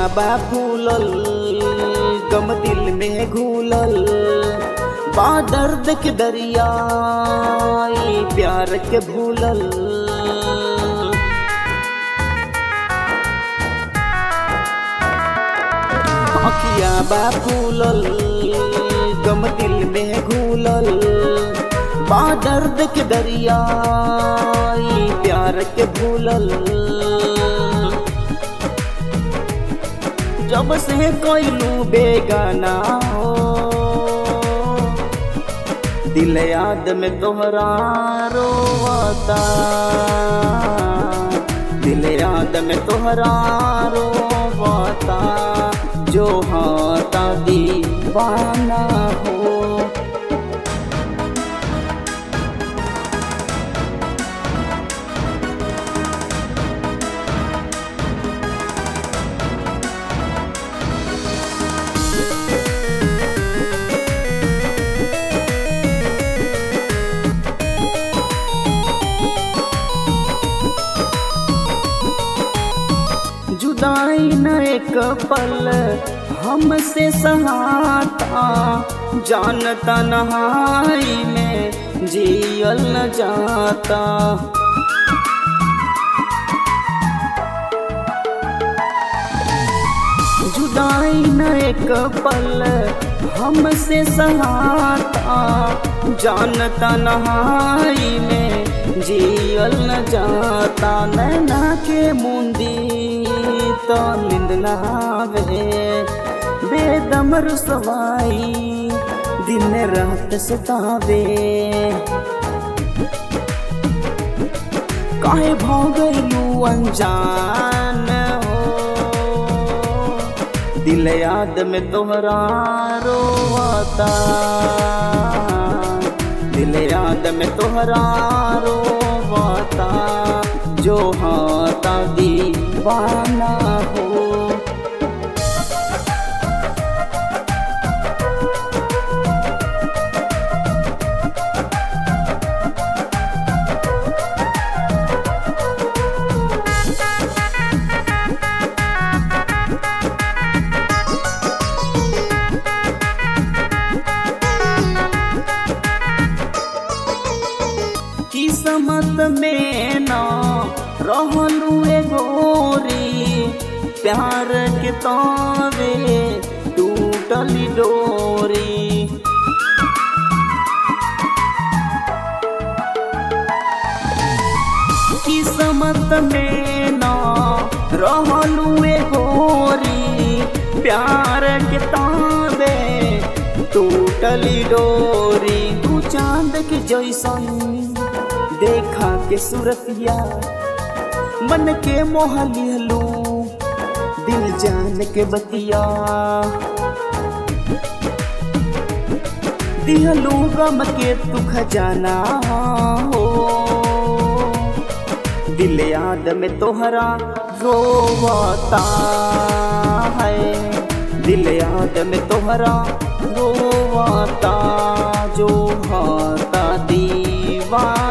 बा फूलल गम दिल में घूलल बा दर्द के दरिया ई प्यार के भूलल अखिया बा फूलल गम दिल में घूलल बा दर्द के दरिया ई प्यार के भूलल जब से कोइलू बेगाना हो दिल याद में तोहरा रोवता दिल याद में तोहरा रोवता जो हाथा दीवाना हो जुदाई न एक पल हमसे सहाता जानता नहाई में जियल न जाता जुदाई न एक पल हमसे सहाता जानता नहाई में जियल न जाता नैना के मुंदी तो नींद नहावे बेदम रुसवाई दिन रात सतावे काहे भगलू अनजान हो दिल याद में तोहरा रोवता दिल याद में तोहरा रोवता जो हाथा दीवाना हो किस्मत में ना रहलू ए गोरी प्यार के तावे टूटली डोरी किस्मत में ना रहलू ए गोरी प्यार के तावे टूटली डोरी तू चांद के जैसन देखा के सूरतिया मन के मोह लिहलू दिल जान के बतिया दिहलू गम के तू खजाना हो दिल याद में तोहरा रोवता है दिल याद में तोहरा रोवता जो हाथा दीवाना